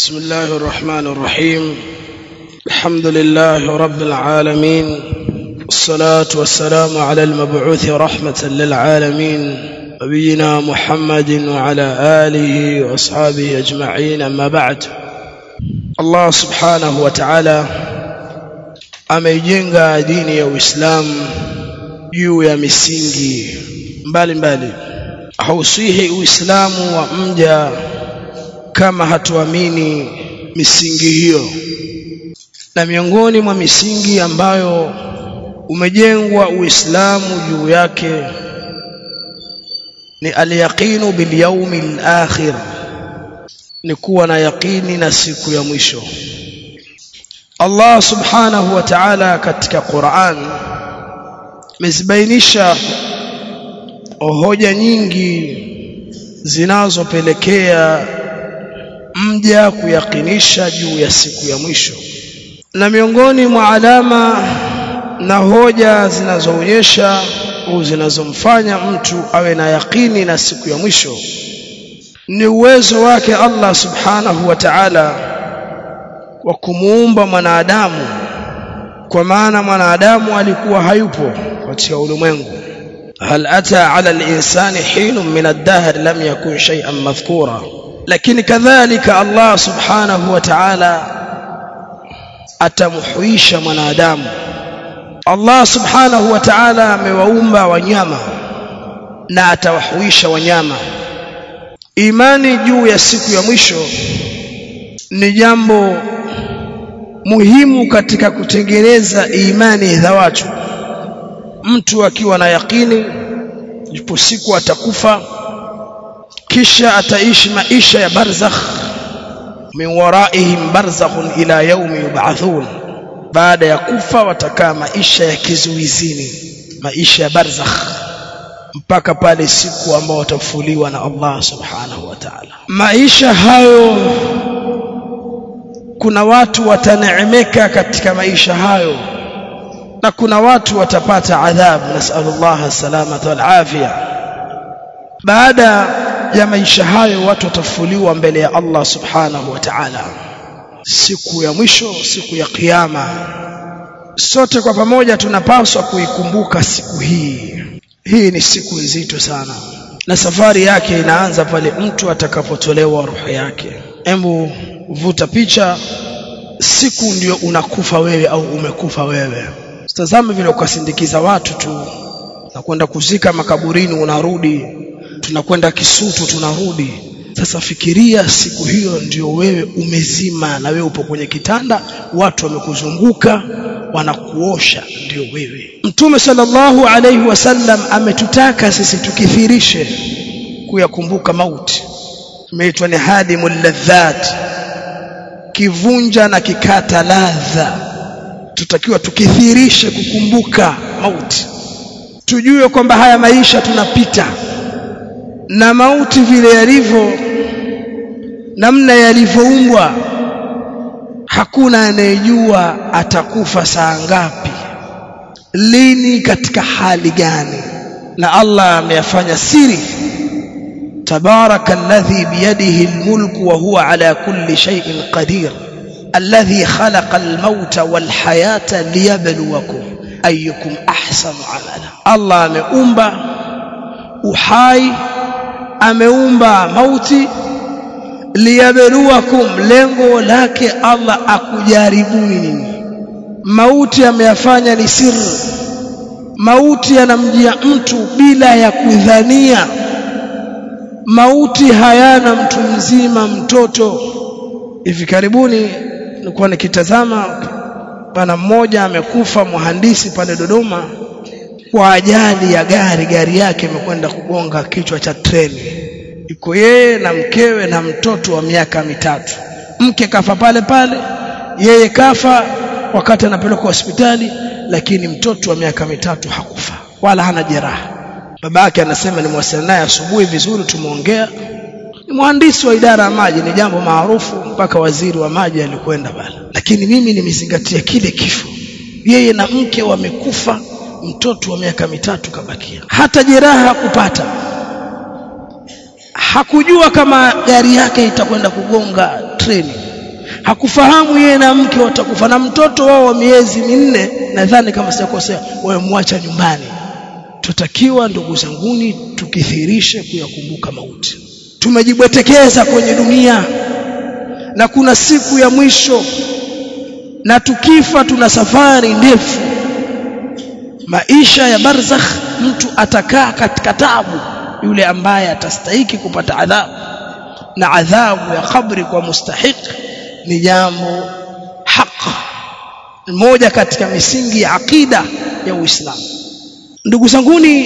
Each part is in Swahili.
بسم الله الرحمن الرحيم الحمد لله رب العالمين والصلاة والسلام على المبعوث رحمة للعالمين نبينا محمد وعلى آله وأصحابه أجمعين أما بعد الله سبحانه وتعالى ameijenga dini ya Uislamu juu ya misingi mbalimbali hausihi Uislamu wa mja kama hatuamini misingi hiyo na miongoni mwa misingi ambayo umejengwa Uislamu juu yake ni alyaqinu bilyaumi alakhir ni kuwa na yaqini na siku ya mwisho Allah subhanahu wa ta'ala katika Qur'an amezibainisha hoja nyingi zinazopelekea mja kuyakinisha juu ya siku ya mwisho na miongoni mwa alama na hoja zinazoonyesha au zinazomfanya mtu awe na yakini na siku ya mwisho ni uwezo wake Allah subhanahu wa ta'ala wa kumuumba mwanadamu kwa maana mwanadamu alikuwa hayupo katika ulimwengu hal ata ala al-insani hinun min ad-dahr lam yakun shay'an madhkura lakini kadhalika Allah subhanahu wa ta'ala atamhuisha mwanadamu Allah subhanahu wa ta'ala amewaumba wanyama na atawahuisha wanyama imani juu ya siku ya mwisho ni jambo muhimu katika kutengeneza imani za watu mtu akiwa na yakini ipo siku atakufa kisha ataishi maisha ya barzakh min waraihim barzakhun ila yaumi yub'athun baada ya kufa watakaa maisha ya kizuizini maisha ya barzakh mpaka pale siku ambao watafufuliwa na Allah subhanahu wa ta'ala maisha hayo kuna watu wataneemeka katika maisha hayo na kuna watu watapata adhabu nasallallahu salamata wal afia baada ya maisha hayo watu watafufuliwa mbele ya Allah subhanahu wa ta'ala siku ya mwisho siku ya kiyama sote kwa pamoja tunapaswa kuikumbuka siku hii hii ni siku nzito sana na safari yake inaanza pale mtu atakapotolewa roho yake embu vuta picha siku ndio unakufa wewe au umekufa wewe tazame vile ukasindikiza watu tu na kwenda kuzika makaburini unarudi tunakwenda Kisutu tunarudi sasa fikiria siku hiyo ndio wewe umezima na wewe upo kwenye kitanda watu wamekuzunguka wanakuosha ndio wewe Mtume sallallahu alaihi wasallam ametutaka sisi tukithirishe kuyakumbuka mauti imeitwa ni hadimul ladhat kivunja na kikata ladha tutakiwa tukithirishe kukumbuka mauti tujue kwamba haya maisha tunapita na mauti vile yalivyo namna yalivyoumbwa hakuna anayejua atakufa saa ngapi lini katika hali gani na Allah ameyafanya siri tabaraka alladhi biyadihi almulku wa huwa ala kulli shay'in qadir alladhi khalaqa almauta walhayata liyabluwakum ayyukum ahsanu amala Allah ameumba uhai ameumba mauti liyabluwakum lengo lake Allah akujaribuni nini mauti ameyafanya ni siri mauti yanamjia mtu bila ya kudhania mauti hayana mtu mzima mtoto hivi karibuni nilikuwa nikitazama bana mmoja amekufa mhandisi pale Dodoma kwa ajali ya gari gari yake imekwenda kugonga kichwa cha treni iko yeye na mkewe na mtoto wa miaka mitatu mke kafa pale pale yeye kafa wakati anapelekwa hospitali lakini mtoto wa miaka mitatu hakufa wala hana jeraha babake anasema nimewasiliana naye asubuhi vizuri tumeongea ni mhandisi wa idara ya maji ni jambo maarufu mpaka waziri wa maji alikwenda pale lakini mimi nimezingatia kile kifo yeye na mke wamekufa mtoto wa miaka mitatu kabakia hata jeraha hakupata hakujua kama gari yake itakwenda kugonga treni hakufahamu yeye na mke watakufa na mtoto wao wa miezi minne nadhani kama sijakosea wamemwacha nyumbani tutakiwa ndugu zanguni tukithirishe kuyakumbuka mauti tumejibwetekeza kwenye dunia na kuna siku ya mwisho na tukifa tuna safari ndefu maisha ya barzakh mtu atakaa katika tabu yule ambaye atastahiki kupata adhabu na adhabu ya kabri kwa mustahiq ni jambo haq moja katika misingi ya akida ya Uislamu ndugu zanguni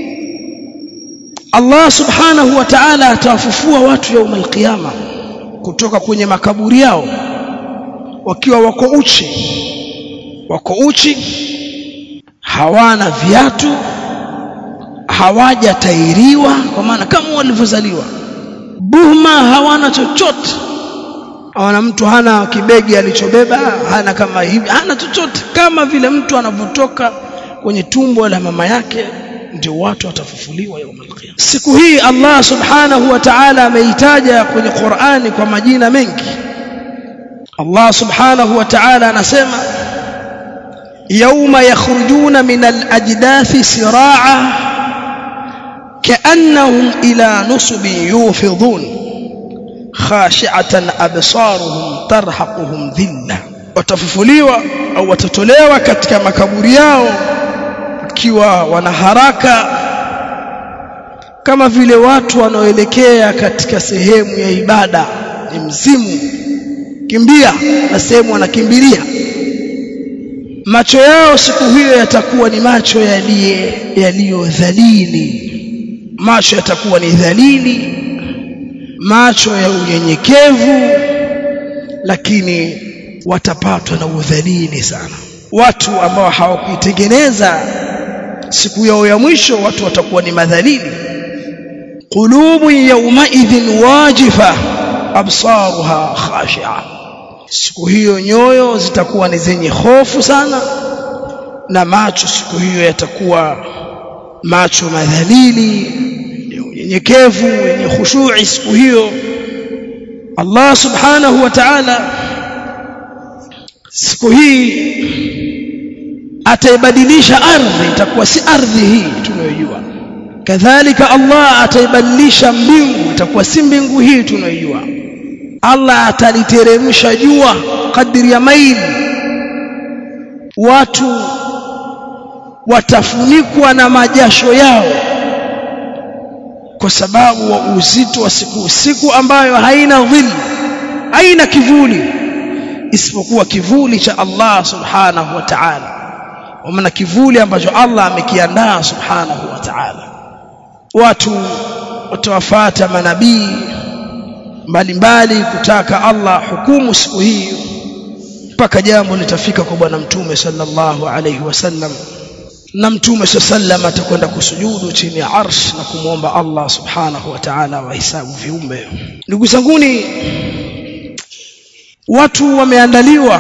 Allah subhanahu wa ta'ala atawafufua watu yaum alqiyama kutoka kwenye makaburi yao wakiwa wako uchi wako uchi hawana viatu hawajatairiwa kwa maana kama walivyozaliwa buhma hawana chochote hawana mtu hana kibegi alichobeba hana kama hivi hana chochote kama vile mtu anavyotoka kwenye tumbo la mama yake ndio watu watafufuliwa yaum alqiyama siku hii Allah subhanahu wa ta'ala ameitaja kwenye Qur'ani kwa majina mengi Allah subhanahu wa ta'ala anasema يوم يخرجون من الأجداث سراعا كأنهم إلى نصب يوفضون خاشعة أبصارهم ترهقهم ذلة watafufuliwa au watatolewa katika makaburi yao wakiwa wana haraka kama vile watu wanaoelekea katika sehemu ya ibada ni mzimu kimbia na sehemu wanakimbilia macho yao siku hiyo yatakuwa ni macho yaliyodhalili macho yatakuwa ni dhalili macho ya unyenyekevu lakini watapatwa na udhalili sana watu ambao hawakuitengeneza siku yao ya mwisho watu watakuwa ni madhalili qulubu yawmaidhin wajifa absaruha khashi'a siku hiyo nyoyo zitakuwa ni zenye hofu sana na macho siku hiyo yatakuwa macho madhalili unyenyekevu yenye khushu'i siku hiyo Allah subhanahu wa ta'ala siku hii ataibadilisha ardhi itakuwa si ardhi hii tunayojua kadhalika Allah ataibadilisha mbingu itakuwa si mbingu hii tunayojua Allah ataliteremsha jua kadiri ya maili watu watafunikwa na majasho yao kwa sababu wa uzito wa siku siku ambayo haina dhilli haina kivuli isipokuwa kivuli cha Allah subhanahu wa ta'ala maana kivuli ambacho Allah amekiandaa subhanahu wa ta'ala watu watawafuata manabii mbalimbali kutaka Allah hukumu siku hii mpaka jambo litafika kwa bwana mtume sallallahu alayhi wasallam na mtume sallam atakwenda kusujudu chini ya arsh na kumwomba Allah subhanahu wa ta'ala wahisabu viumbe ndugu zanguni watu wameandaliwa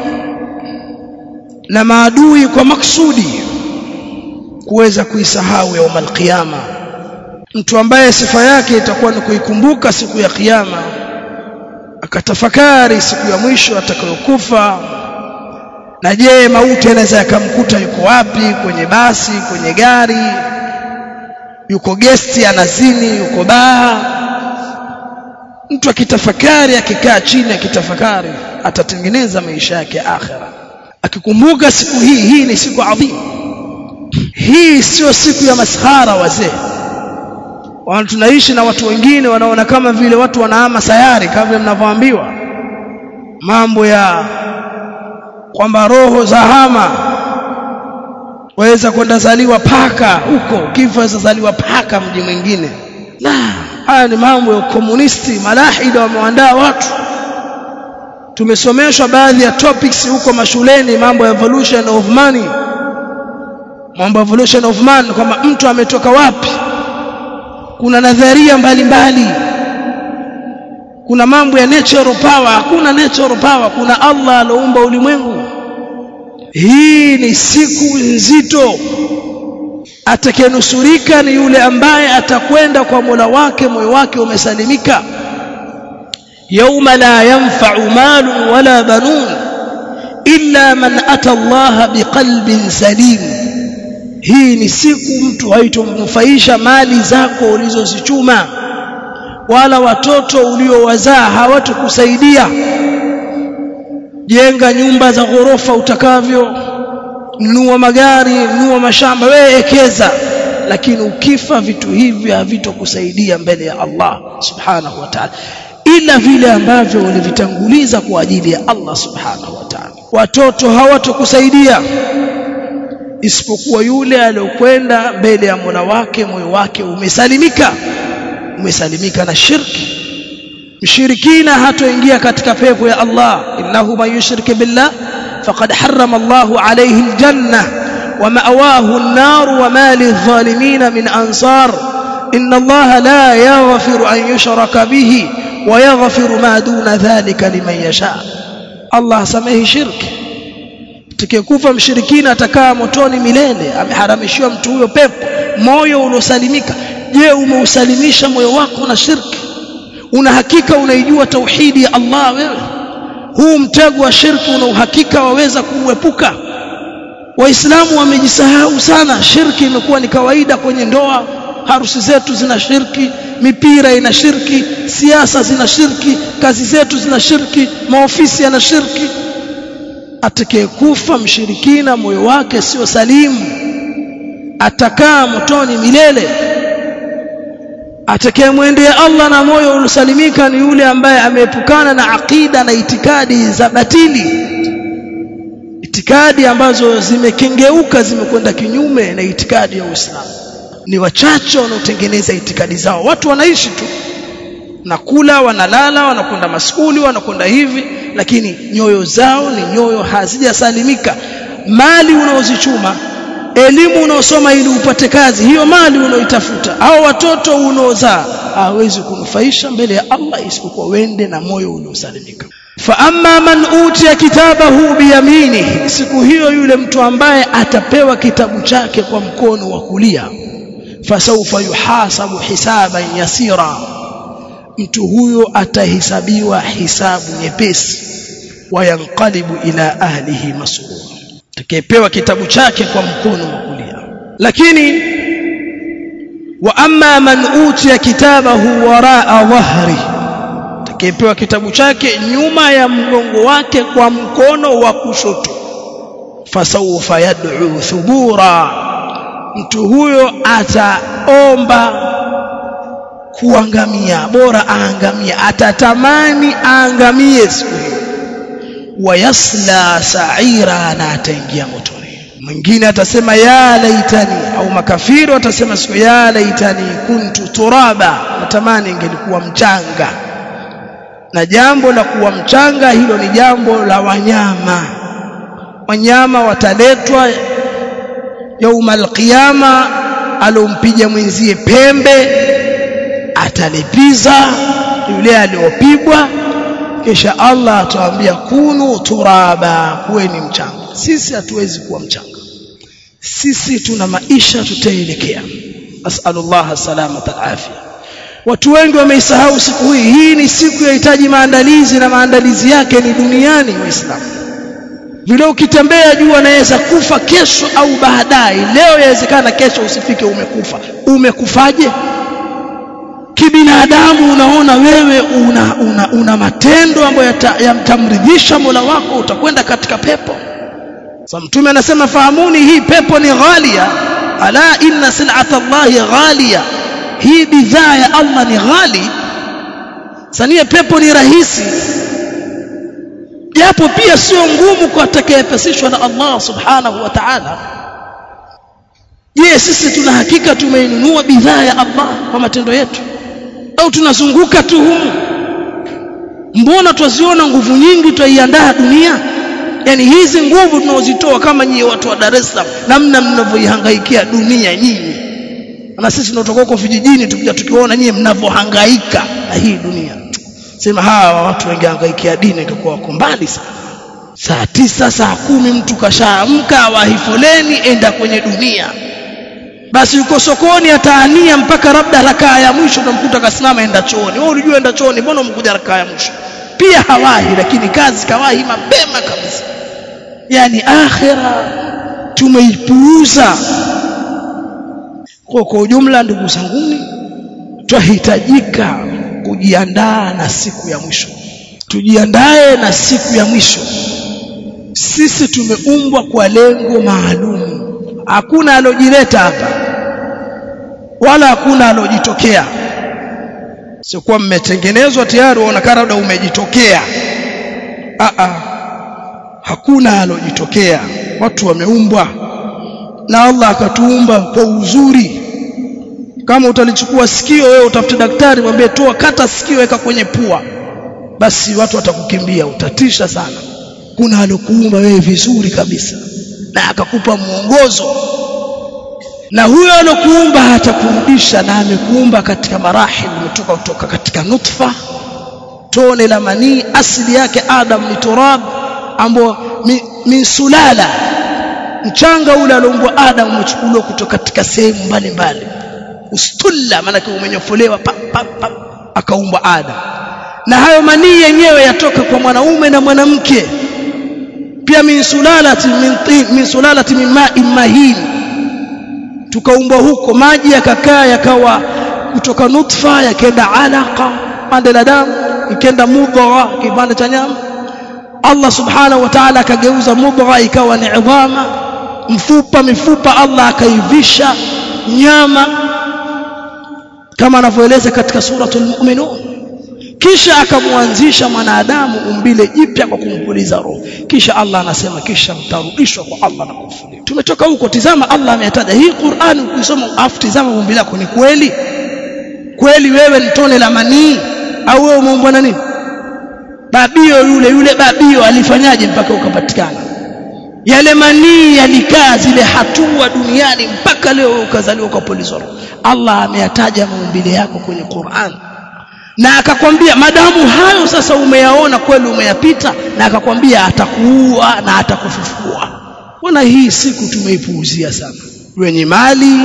na maadui kwa maksudi kuweza kuisahau yaum alqiyama mtu ambaye sifa yake itakuwa ni kuikumbuka siku ya kiyama akatafakari siku ya mwisho atakayokufa na je mauti anaweza yakamkuta yuko wapi kwenye basi kwenye gari yuko gesti anazini yuko baa mtu akitafakari akikaa chini akitafakari atatengeneza maisha yake akhira akikumbuka siku hii hii ni siku adhimu hii sio siku ya maskhara wazee wana tunaishi na watu wengine wanaona kama vile watu wanahama sayari kama vile mnavyoambiwa mambo ya kwamba roho za hama waweza kwenda zaliwa paka huko kifo waweza zaliwa paka mji mwingine la haya ni mambo ya komunisti malahida wameandaa watu tumesomeshwa baadhi ya topics huko mashuleni mambo ya evolution of money mambo ya evolution of man kwamba mtu ametoka wapi kuna nadharia mbalimbali kuna mambo ya natural power hakuna natural power kuna Allah aloumba ulimwengu hii ni siku nzito atakayenusurika ni yule ambaye atakwenda kwa Mola wake moyo wake umesalimika yauma la yanfa'u malun wala banun illa man ata Allah biqalbin salim hii ni siku mtu haitomnufaisha mali zako ulizozichuma wala watoto uliowazaa hawatakusaidia jenga nyumba za ghorofa utakavyo nunua magari nunua mashamba wewe ekeza lakini ukifa vitu hivi havitokusaidia mbele ya Allah subhanahu wa ta'ala ila vile ambavyo ulivitanguliza kwa ajili ya Allah subhanahu wa ta'ala watoto hawatokusaidia isipokuwa yule aliyokwenda mbele ya Mola wake moyo wake umesalimika umesalimika na shirki mshirikina hatoingia katika pepo ya Allah innahu man yushrik billah faqad harrama Allahu alayhi aljanna wa ma'wahu an-nar wa ma lidh-dhalimin min ansar inna Allah la yaghfiru an yushraka bihi wa yaghfiru ma duna dhalika liman yasha Allah samehi shirki tukikufa mshirikina atakaa motoni milele ameharamishiwa mtu huyo pepo moyo uliosalimika je umeusalimisha moyo wako na shirki una hakika unaijua tauhidi ya Allah wewe huu mtego wa shirki una uhakika waweza kuepuka waislamu wamejisahau sana shirki imekuwa ni kawaida kwenye ndoa harusi zetu zina shirki mipira ina shirki siasa zina shirki kazi zetu zina shirki maofisi yana shirki atakayekufa mshirikina moyo wake sio salimu atakaa motoni milele atakayemwendea Allah na moyo uliosalimika ni yule ambaye ameepukana na akida na itikadi za batili itikadi ambazo zimekengeuka zimekwenda kinyume na itikadi ya Uislamu ni wachache wanaotengeneza itikadi zao watu wanaishi tu nakula wanalala wanakwenda maskuli wanakwenda hivi lakini nyoyo zao ni nyoyo hazijasalimika mali unaozichuma elimu unaosoma ili upate kazi hiyo mali unaoitafuta au watoto unaozaa hawezi kunufaisha mbele ya Allah isipokuwa wende na moyo uliosalimika fa amma man utiya kitabahu biyaminihi siku hiyo yule mtu ambaye atapewa kitabu chake kwa mkono wa kulia fasawfa yuhasabu hisaban yasira mtu huyo atahesabiwa hisabu nyepesi wayanqalibu ila ahlihi masrura atakayepewa kitabu chake kwa mkono wa kulia lakini wa amma man utiya kitabahu waraa dhahri atakayepewa kitabu chake nyuma ya mgongo wake kwa mkono wa kushoto fasawfa yad'u thubura mtu huyo ataomba kuangamia bora aangamie atatamani aangamie siku hiyo wayasla sa'ira na ataingia motoni mwingine atasema ya laitani au makafiri watasema siku ya laitani kuntu turaba natamani ingelikuwa mchanga na jambo la kuwa mchanga hilo ni jambo la wanyama wanyama wataletwa yaumal qiyama alompiga mwenzie pembe atalipiza yule aliyopigwa kisha Allah atawaambia kunu turaba kuweni mchanga sisi hatuwezi kuwa mchanga sisi tuna maisha tutaelekea asalullah salamata alafia watu wengi wameisahau siku hii hii ni siku yahitaji maandalizi na maandalizi yake ni duniani waislamu vile ukitembea juu anaweza kufa kesho au baadaye leo yawezekana kesho usifike umekufa umekufaje kibinadamu unaona wewe una, una, una matendo ambayo yamtamridhisha Mola wako utakwenda katika pepo so mtume anasema fahamuni hii pepo ni ghalia ala inna sil'ata Allahi ghalia hii bidhaa ya Allah ni ghali sania pepo ni rahisi japo pia sio ngumu kwa atakayepesishwa na Allah subhanahu wa ta'ala je sisi tuna hakika tumeinunua bidhaa ya Allah kwa matendo yetu au tunazunguka tu humu mbona twaziona nguvu nyingi twaiandaa dunia yani hizi nguvu tunaozitoa kama nyie watu wa Dar es Salaam namna mnavyoihangaikia dunia nyinyi na sisi tunatoka huko vijijini tukija tukiona nyie mnavyohangaika na hii dunia sema hawa watu wangehangaikia dini ingekuwa wako mbali sana saa tisa saa kumi mtu kashaamka wahi foleni enda kwenye dunia basi yuko sokoni ataania mpaka labda rakaa ya mwisho utamkuta kasimama enda chooni wewe ulijua enda chooni mbona umekuja rakaa ya mwisho pia hawahi lakini kazi kawahi mapema kabisa yani akhira tumeipuuza kwa kwa ujumla ndugu zanguni twahitajika kujiandaa na siku ya mwisho tujiandae na siku ya mwisho sisi tumeumbwa kwa lengo maalum hakuna alojileta hapa wala hakuna alojitokea sio kuwa mmetengenezwa tayari unaonekana labda umejitokea a a hakuna alojitokea watu wameumbwa na Allah akatuumba kwa uzuri kama utalichukua sikio wewe utafute daktari mwambie toa kata sikio weka kwenye pua basi watu watakukimbia utatisha sana kuna alokuumba wewe vizuri kabisa na akakupa mwongozo na huyo alokuumba hatakurudisha na amekuumba katika marahil umetoka kutoka katika nutfa tone la manii asili yake adam ni turab ambao min sulala mchanga ule alioumbwa adam umechukuliwa kutoka katika sehemu mbalimbali ustulla maana umenyofolewa pa, pa, pa, akaumbwa adam na hayo manii yenyewe yatoka kwa mwanaume na mwanamke pia min sulalati min tin min sulalati min ma'in mahin tukaumbwa huko maji yakakaa yakawa kutoka nutfa yakaenda alaqa pande la damu ikaenda mudgha kipande cha nyama Allah subhanahu wa ta'ala akageuza mudgha ikawa ni idhama mfupa mifupa Allah akaivisha nyama kama anavyoeleza katika suratul mu'minun kisha akamwanzisha mwanadamu umbile jipya kwa kumpuliza roho kisha Allah anasema kisha mtarudishwa kwa Allah na kufufuliwa tumetoka huko tizama Allah ametaja hii Qur'an ukisoma afu tizama umbile lako ni kweli kweli wewe ni tone la manii au wewe umeumbwa na nini babio yule yule babio alifanyaje mpaka ukapatikana yale manii yalikaa zile hatua duniani mpaka leo ukazaliwa kwa polisi Allah ameyataja maumbile yako kwenye Qur'an na akakwambia madamu hayo sasa umeyaona kweli umeyapita na akakwambia atakuua na atakufufua wana hii siku tumeipuuzia sana wenye mali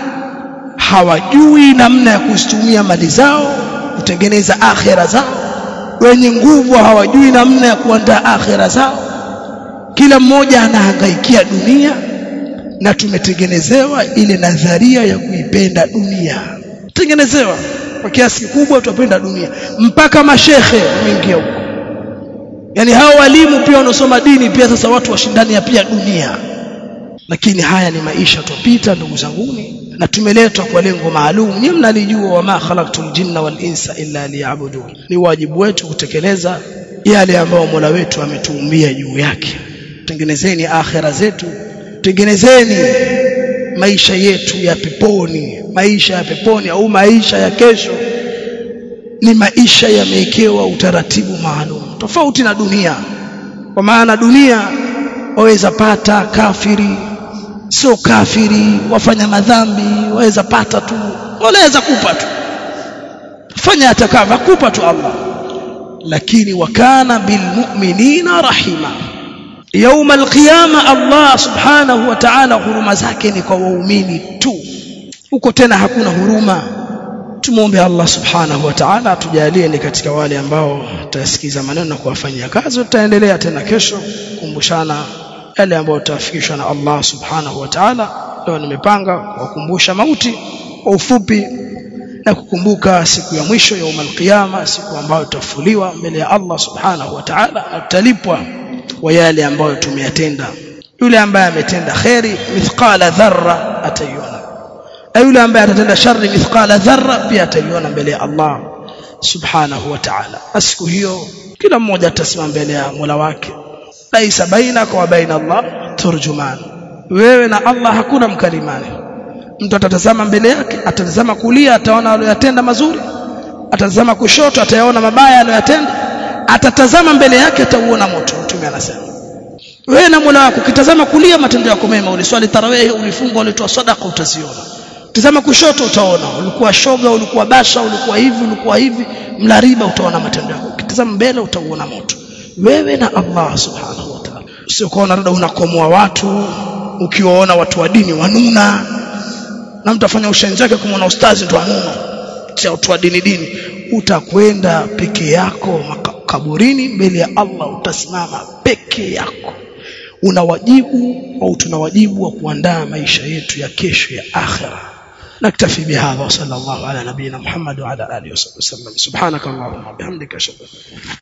hawajui namna ya kuzitumia mali zao kutengeneza akhera zao wenye nguvu hawajui namna ya kuandaa akhera zao kila mmoja anahangaikia dunia na tumetengenezewa ile nadharia ya kuipenda dunia tengenezewa kwa kiasi kikubwa tupenda dunia mpaka mashehe wameingia huko yani hao walimu pia wanaosoma dini pia sasa watu washindania pia dunia lakini haya ni maisha tupita ndugu zanguni na tumeletwa kwa lengo maalum nyinyi mnalijua wama khalaqtul jinna wal insa illa liya'budun ni wajibu wetu kutekeleza yale ambayo Mola wetu ametuumbia juu yake tengenezeni akhera zetu tengenezeni maisha yetu ya peponi maisha ya peponi au maisha ya kesho ni maisha yamewekewa utaratibu maalum tofauti na dunia kwa maana dunia waweza pata kafiri sio kafiri wafanya madhambi waweza pata tu waweza kupa tu fanya atakavyo kupa tu Allah lakini wakana bilmu'minina rahima يوم القيامه Allah subhanahu wa ta'ala huruma zake ni kwa waumini tu huko tena hakuna huruma tumuombe Allah subhanahu wa ta'ala atujalie ni katika wale ambao tutasikiza maneno na kuwafanyia kazi tutaendelea tena kesho kumbushana yale ambayo tutafikishwa na Allah subhanahu wa ta'ala leo nimepanga kukumbusha mauti kwa ufupi na kukumbuka siku ya mwisho ya umal qiyama siku ambayo tutafuliwa mbele ya Allah subhanahu wa ta'ala na tutalipwa kwa yale ambayo tumeyatenda yule ambaye ametenda khairi mithqala dharra ataiona na yule ambaye atatenda shari mithqala dharra pia ataiona mbele ya Allah subhanahu wa ta'ala siku hiyo kila mmoja atasimama mbele ya Mola wake laisa bainaka wa baina Allah turjuman wewe na Allah hakuna mkalimani mtu atatazama mbele yake atatazama kulia ataona aliyotenda mazuri atatazama kushoto atayaona mabaya aliyotenda atatazama mbele yake atauona moto mtume anasema wewe na Mola wako ukitazama kulia matendo yako mema uliswali tarawehi ulifunga ulitoa sadaka utaziona tazama kushoto utaona ulikuwa shoga ulikuwa basha ulikuwa hivi ulikuwa hivi mlariba utaona matendo yako ukitazama mbele utauona moto wewe na Allah subhanahu wa ta'ala sio kuona labda unakomoa watu ukiwaona watu wa dini wanuna na mtu afanya ushenzi wake kumwona ustazi ndo anuno cha watu wa dini dini utakwenda peke yako kaburini mbele ya Allah utasimama peke yako una wajibu au tuna wajibu wa kuandaa maisha yetu ya kesho ya akhira naktafi bihadha wa sallallahu ala nabiyina muhammad wa ala alihi wasallam subhanaka allahumma bihamdika ashhadu